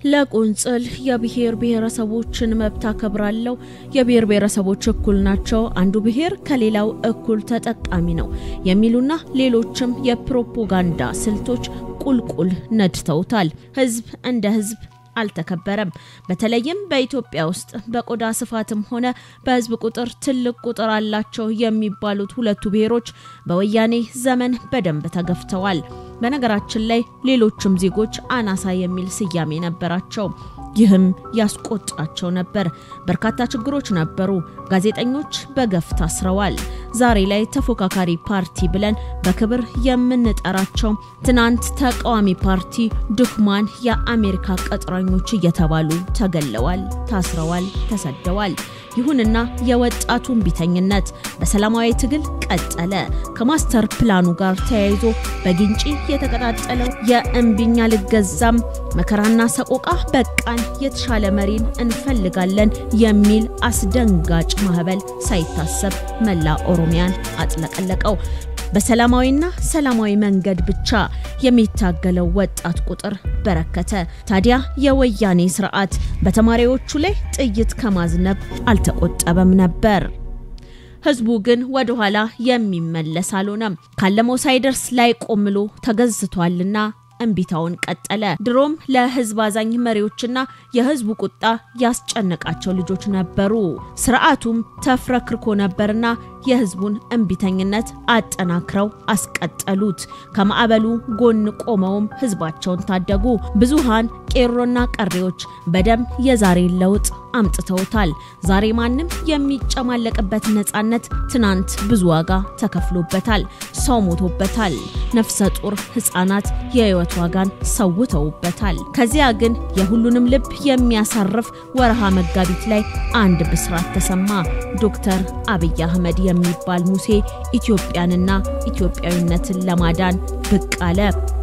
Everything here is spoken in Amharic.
ለቁንጽል የብሔር ብሔረሰቦችን መብት አከብራለሁ፣ የብሔር ብሔረሰቦች እኩል ናቸው፣ አንዱ ብሔር ከሌላው እኩል ተጠቃሚ ነው የሚሉና ሌሎችም የፕሮፓጋንዳ ስልቶች ቁልቁል ነድተውታል። ህዝብ እንደ ህዝብ አልተከበረም። በተለይም በኢትዮጵያ ውስጥ በቆዳ ስፋትም ሆነ በህዝብ ቁጥር ትልቅ ቁጥር አላቸው የሚባሉት ሁለቱ ብሔሮች በወያኔ ዘመን በደንብ ተገፍተዋል። በነገራችን ላይ ሌሎችም ዜጎች አናሳ የሚል ስያሜ ነበራቸው። ይህም ያስቆጣቸው ነበር። በርካታ ችግሮች ነበሩ። ጋዜጠኞች በገፍ ታስረዋል። ዛሬ ላይ ተፎካካሪ ፓርቲ ብለን በክብር የምንጠራቸው ትናንት ተቃዋሚ ፓርቲ ድኩማን የአሜሪካ ቅጥረኞች እየተባሉ ተገለዋል፣ ታስረዋል፣ ተሰደዋል። ይሁንና የወጣቱን ቢተኝነት በሰላማዊ ትግል ቀጠለ። ከማስተር ፕላኑ ጋር ተያይዞ በግንጪ የተቀጣጠለው የእምቢኛ ልገዛም መከራና ሰቆቃ በቃን፣ የተሻለ መሪን እንፈልጋለን የሚል አስደንጋጭ ማዕበል ሳይታሰብ መላ ኦሮሚያን አጥለቀለቀው። በሰላማዊና ሰላማዊ መንገድ ብቻ የሚታገለው ወጣት ቁጥር በረከተ። ታዲያ የወያኔ ስርዓት በተማሪዎቹ ላይ ጥይት ከማዝነብ አልተቆጠበም ነበር። ህዝቡ ግን ወደ ኋላ የሚመለስ አልሆነም። ካለመው ሳይደርስ ላይ ቆምሎ ተገዝቷልና እምቢታውን ቀጠለ። ድሮም ለህዝብ አዛኝ መሪዎችና የህዝቡ ቁጣ ያስጨነቃቸው ልጆች ነበሩ። ስርዓቱም ተፍረክርኮ ነበርና የህዝቡን እምቢተኝነት አጠናክረው አስቀጠሉት። ከማዕበሉ ጎን ቆመውም ህዝባቸውን ታደጉ። ብዙሃን ቄሮና ቀሬዎች በደም የዛሬን ለውጥ አምጥተውታል። ዛሬ ማንም የሚጨማለቅበት ነጻነት ትናንት ብዙ ዋጋ ተከፍሎበታል። ሰው ሞቶበታል። ነፍሰ ጡር ህፃናት የህይወት ዋጋን ሰውተውበታል። ከዚያ ግን የሁሉንም ልብ የሚያሳርፍ ወርሃ መጋቢት ላይ አንድ ብስራት ተሰማ። ዶክተር አብይ አህመድ የሚባል ሙሴ ኢትዮጵያንና ኢትዮጵያዊነትን ለማዳን ብቅ አለ።